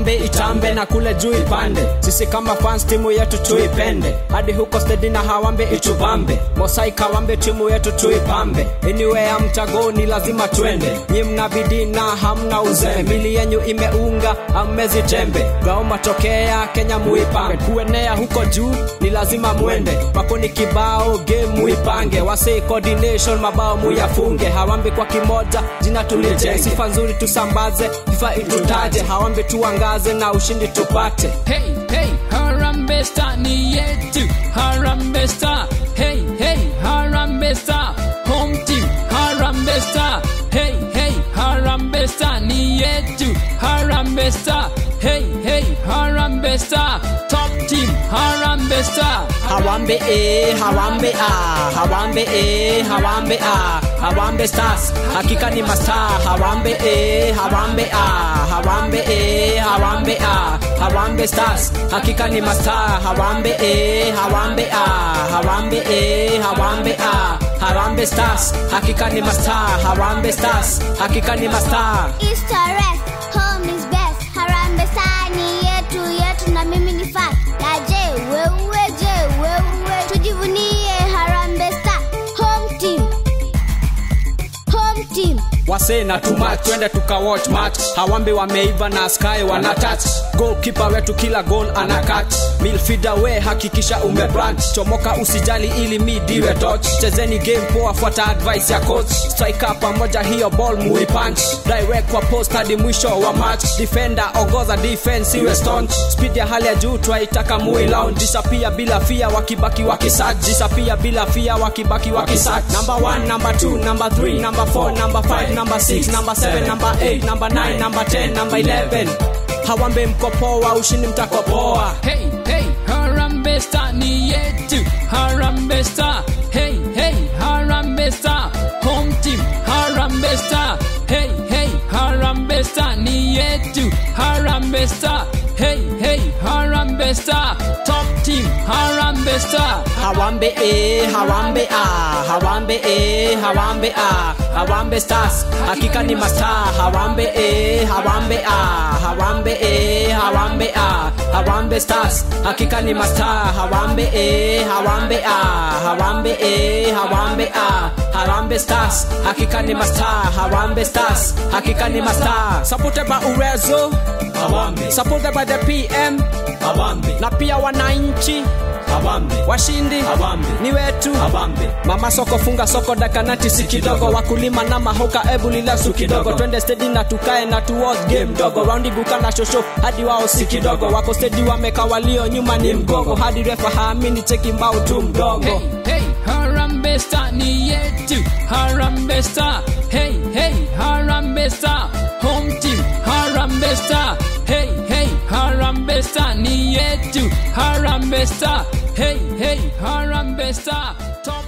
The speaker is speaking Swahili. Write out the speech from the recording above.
harambe itambe na kule juu ipande sisi kama fans timu yetu tuipende hadi huko stedi na hawambe itubambe mosai kawambe timu yetu tuipambe anywhere mtagoni lazima twende nyi mna bidii na hamna uzembe mili yenyu imeunga amezi tembe gao matokea kenya muipange kuenea huko juu ni lazima mwende makoni kibao game muipange wasei coordination mabao muyafunge hawambi kwa kimoja jina tulijenge sifa nzuri tusambaze fifa itutaje hawambi tuangaze na ushindi tupate Hey, hey, Harambe Star ni yetu. Harambe Star. Hey, hey, Harambe Star. Home team. Harambe Star. Hey, hey, Harambe Star ni yetu. Harambe Star. Hey, hey, Harambe Star. Top team. Harambe Star. Hawambe eh, Hawambe ah, Hawambe eh, Hawambe ah, Hawambe Stars, hakika ni mastaa. Hawambe eh, Hawambe ah, Hawambe eh, Hawambe ah, Hawambe Stars, hakika ni mastaa. Hawambe eh, Hawambe ah, Hawambe eh, Hawambe ah, Hawambe Stars, hakika ni mastaa. Hawambe Stars, hakika ni mastaa. East or West, home is best. Harambe Star ni yetu yetu na mimi ni fan. Na je, wewe je, wewe tujivunie Harambe Star. Home team. Home team. wase na tuma twende tuka watch match hawambe wameiva na sky wana touch goalkeeper wetu kila goal ana catch midfielder we hakikisha ume branch chomoka usijali ili mi diwe touch chezeni game poa fuata advice ya coach striker pamoja hiyo ball mui punch direct kwa post hadi mwisho wa match defender ongoza defense iwe staunch speed ya hali ya juu twaitaka mui lounge disappear bila fia wakibaki wakisach disappear bila fia wakibaki wakisach number 1 number 2 number 3 number 4 number 5 number 6 number 7 number 8 number 9 number 10 number 11 hawambe mkopoa ushindi mtakopoa Hey, hey, Harambe Star ni yetu. Harambe Star. Hey, hey, Harambe Star. Home team. Harambe Star. Hey, hey, Harambe Star ni yetu. Harambe Star. Hey, hey, Harambe Star. Top team. Harambe Star. hawambe eh, hawambe ah, hawambe eh, hawambe ah, hawambe stars hakika ni mastaa hawambe eh, hawambe ah, hawambe eh, hawambe ah, hawambe stars hakika ni mastaa hawambe eh, hawambe ah, hawambe eh, hawambe ah, hawambe stars hakika ni mastaa hawambe stars hakika ni mastaa supported by uwezo hawambe supported by the pm hawambe na pia wananchi Hawambe. washindi Hawambe. ni wetu Hawambe. mama soko funga soko dakanati si kidogo wakulima na mahoka ebu lilasu kidogo twende stedi na tukae na tu watch game dogo raundi guka na shosho hadi wao si kidogo wako stedi wameka walio nyuma ni mgogo hadi refa haamini cheki mbao tu mdogo Hey, hey, Harambe Star ni yetu. Harambe Star. Hey, hey, Harambe Star. Home team. Harambe Star. Hey, hey, Harambe Star ni yetu. Harambe Star. Hey, hey, Harambe Star. Top